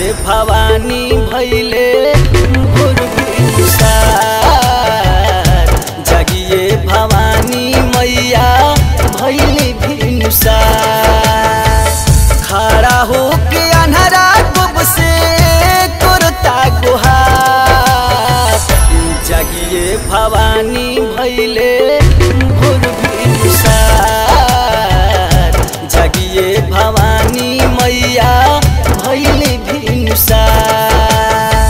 जागिए भवानी भैले भोर भिनुसार जागिए भवानी मैया भैले भिनुसार खड़ा होके अन्हरा गुब से करता गुहार जागिए भवानी भैले भोर भिनुसार जागिए भवानी मैया भैले भिनुसार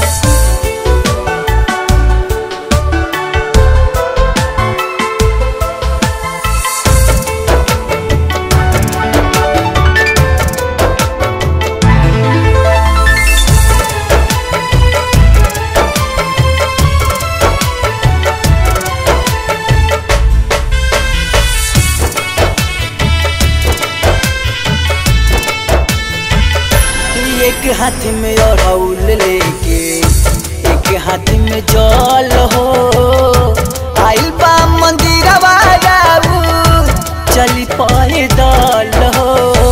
एक हाथ में अड़ौल लेके एक हाथ में जल हो आइल बा मंदिरवा जाऊ चली पैदल हो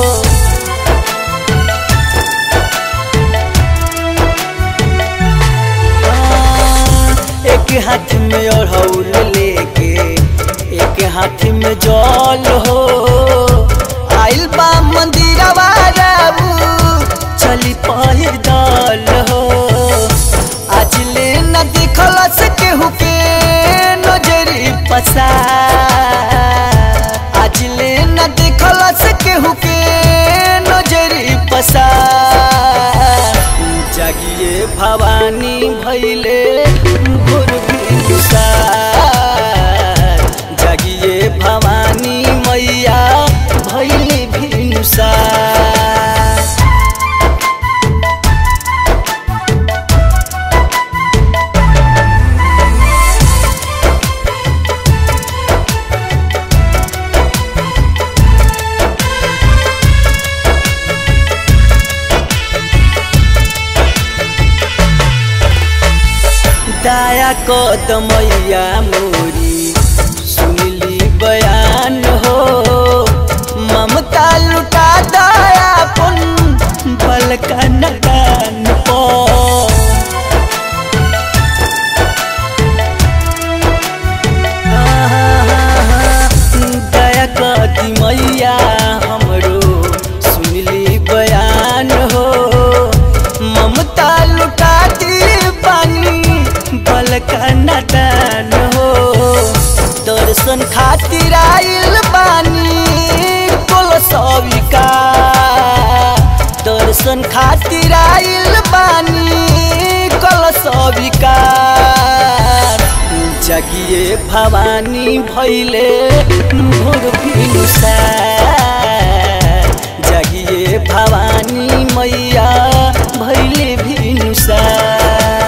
एक हाथ में अड़ौल लेके एक हाथ में जल हो आइल बा मंदिरवा जाऊ चली पैदल हो आज ले न दिखल से केहू के नजरी पसा आज ले न दिखल से केहू के नजरी पसा जागिए भवानी भैले भोर भिनुसार जागिए भवानी मैया भैले भिनुसार दया कदमैया मोरी सुनली बयान हो ममता लुटा दयापन बलका नदान पो दया कदी मैया हमरो सुनली बयान हो ममता लुटा दी पानी बलका नदान हो दर्शन खातिर आइल बानी कोल सविका दर्शन खातिर आइल बानी कोल सविका जगिए भवानी भैले भोर भिनुसार जगिए भवानी मैया भैले भिनुसार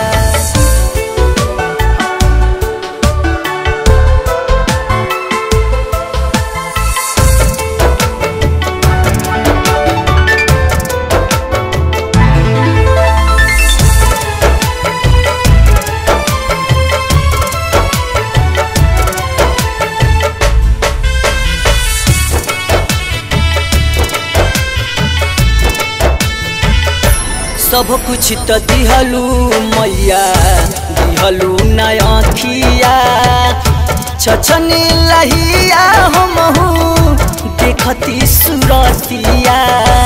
सब कुछ त दिहलू मैया दिहलू नखिया छछनी लहिया हमहू देखती सुरतिया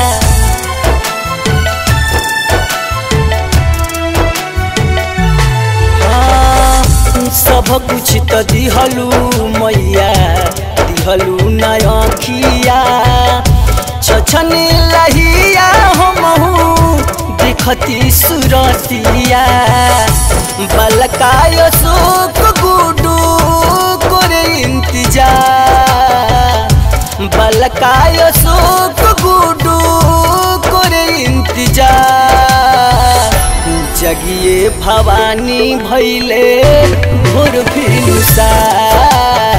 हाँ, सब कुछ त दिहलू मैया दिहलू नखिया छछनी लहिया हमहू देखती सुरतिया बलकाय सुख गुडू करे इंतजार बलकाय सुख गुडू करे इंतजार जगिए भवानी भैले भोर भिनुसार